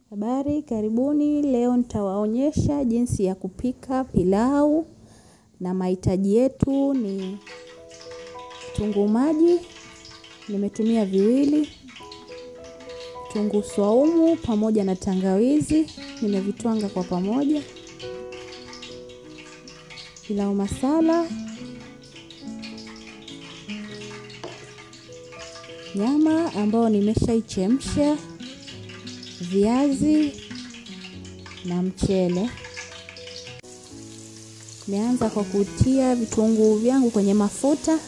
Habari, karibuni. Leo nitawaonyesha jinsi ya kupika pilau na mahitaji yetu ni kitunguu maji, nimetumia viwili, kitunguu swaumu pamoja na tangawizi, nimevitwanga kwa pamoja, pilau masala, nyama ambayo nimeshaichemsha, viazi na mchele. Nimeanza kwa kutia vitunguu vyangu kwenye mafuta.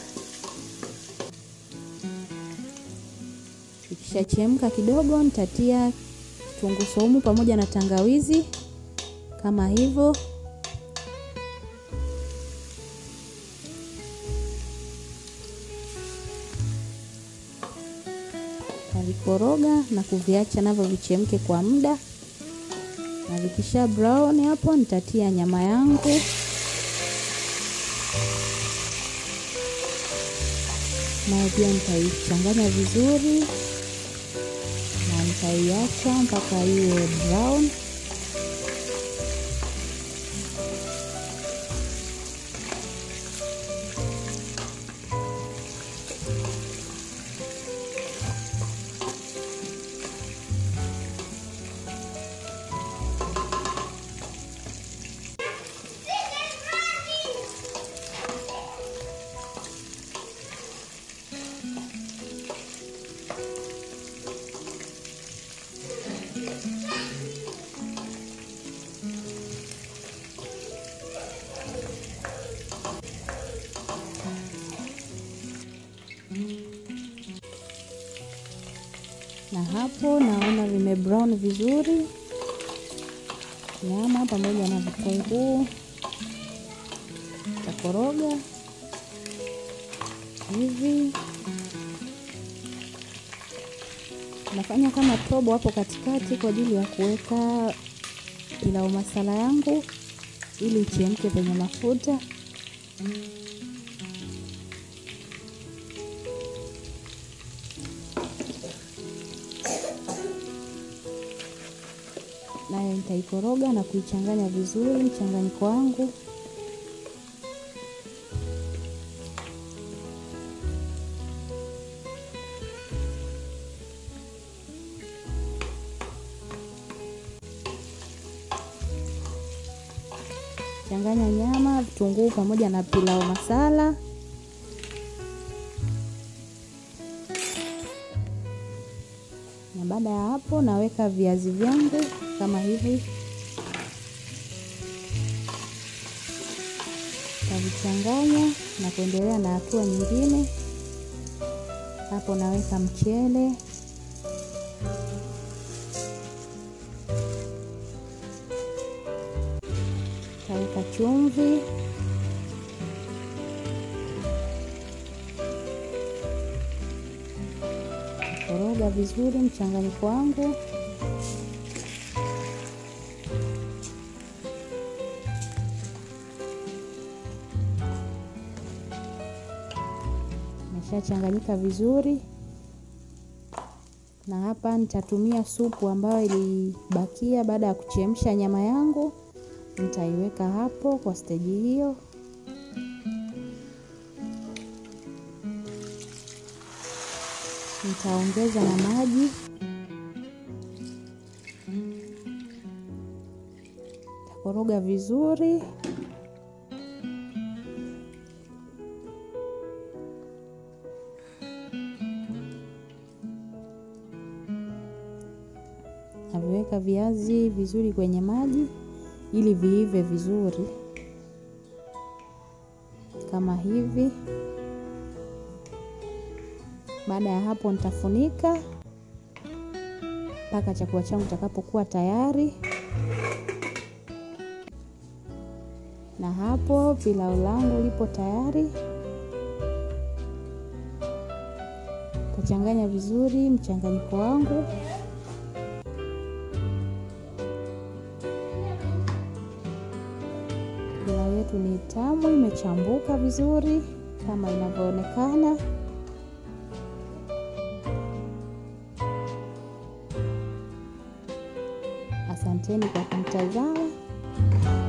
Ikishachemka kidogo, nitatia kitunguu saumu pamoja na tangawizi kama hivyo. Navikoroga na kuviacha navyo vichemke kwa muda, na vikisha brown hapo, nitatia nyama yangu nayo pia nitaichanganya vizuri na nitaiacha mpaka iwe brown. na hapo naona vime brown vizuri nyama pamoja na vitunguu. Takoroga hivi, nafanya kama tobo hapo katikati kwa ajili ya kuweka pilau masala yangu ili ichemke kwenye mafuta. nayo nitaikoroga na kuichanganya vizuri mchanganyiko wangu. Changanya nyama, vitunguu pamoja na pilau masala. Na baada ya hapo naweka viazi vyangu kama hivi, tavichanganya na kuendelea na hatua nyingine. Hapo naweka mchele, taweka chumvi, koroga vizuri mchanganyiko wangu. Imeshachanganyika vizuri, na hapa nitatumia supu ambayo ilibakia baada ya kuchemsha nyama yangu. Nitaiweka hapo kwa steji hiyo. Nitaongeza na maji, nitakoroga vizuri. Naviweka viazi vizuri kwenye maji ili viive vizuri kama hivi. Baada ya hapo, nitafunika mpaka chakula changu kitakapokuwa tayari. Na hapo pilau langu lipo tayari. Tachanganya vizuri mchanganyiko wangu. Pilau yetu ni tamu, imechambuka vizuri kama inavyoonekana. Asanteni kwa kumtazama.